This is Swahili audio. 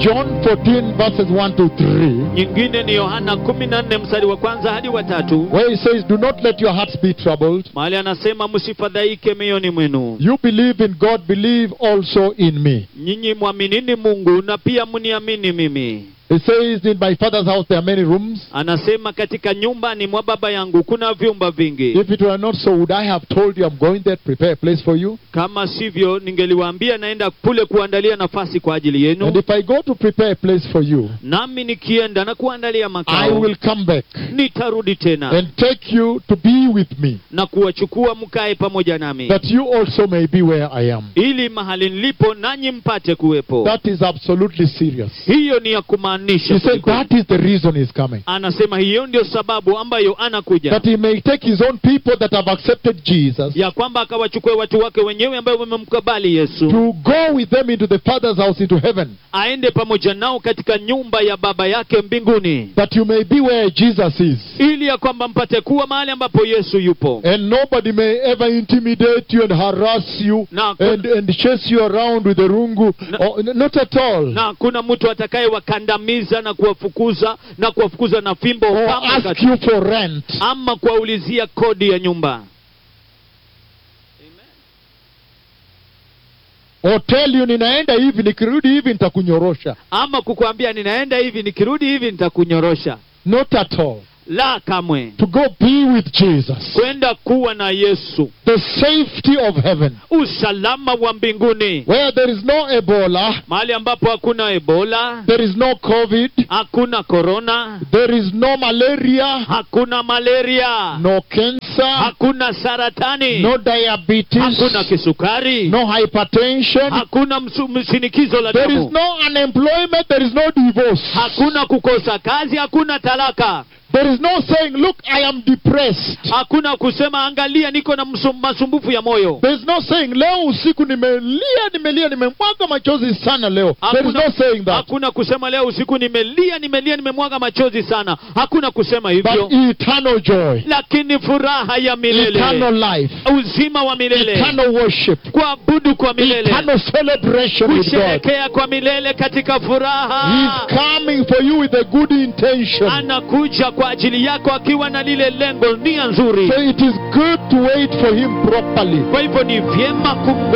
John 14, verses 1 to 3, nyingine ni yohana 14 mstari wa kwanza hadi wa tatu where he says, Do not let your hearts be troubled. mahali anasema msifadhaike mioyoni mwenu You believe in God, believe also in me. nyinyi mwaminini mungu na pia mniamini mimi He says, In my father's house there are many rooms. anasema katika nyumbani mwa baba yangu kuna vyumba vingi If it were not so, would I have told you I'm going there to prepare a place for you? kama sivyo ningeliwaambia naenda kule kuandalia nafasi kwa ajili And yenu if I go to prepare a place for you, nami nikienda na kuandalia I makao will come back nitarudi tena and take you to be with me, na kuwachukua mkae pamoja nami that you also may be where I am. ili mahali nilipo nanyi mpate kuwepo That is absolutely serious. hiyo ni ya kumaanisha He said kwelikweli. that is the reason he's coming. anasema hiyo ndio sababu ambayo anakuja That he may take his own people that have accepted Jesus ya kwamba akawachukue watu wake wenyewe ambayo wamemkabali yesu to go with them into the Father's house, into heaven, aende pamoja nao katika nyumba ya baba yake mbinguni that you may be where Jesus is. ili ya kwamba mpate kuwa mahali ambapo yesu yupo And nobody may ever intimidate you and harass you na, and, and chase you around with a rungu. No. Oh, n- not at all. na kuna mtu atakayewakandamiza na kuwafukuza na kuwafukuza na fimbo Or kama ask kati- you for rent. ama kuwaulizia kodi ya nyumba Or tell you ninaenda hivi nikirudi hivi nitakunyorosha. ama kukwambia ninaenda hivi nikirudi hivi nitakunyorosha Not at all. la kamwe To go be with Jesus. kwenda kuwa na yesu The safety of heaven. usalama wa mbinguni Where there is no Ebola, mahali ambapo hakuna ebola there is no COVID, hakuna korona there is no malaria, hakuna malaria no cancer, hakuna saratani no diabetes, hakuna kisukari no hypertension. hakuna msu- mshinikizo la There is damu no unemployment, there is no divorce. hakuna kukosa kazi hakuna talaka There is no saying, Look, I am depressed. hakuna kusema angalia niko na msum- masumbufu ya moyo There is no saying, Leo usiku nimelia, nimelia, nimemwaga machozi sana leo. There is hakuna, no saying that. hakuna kusema leo usiku nimelia nimelia nimemwaga machozi sana hakuna kusema hivyo But eternal joy, lakini furaha ya milele eternal life, uzima wa milele eternal worship, kuabudu kwa milele eternal celebration with God. kusherekea kwa milele katika furaha He's coming for you with a good intention. anakuja kwa ajili yako akiwa na lile lengo nia nzuri So it is good to wait for him properly. kwa hivyo ni vyema kum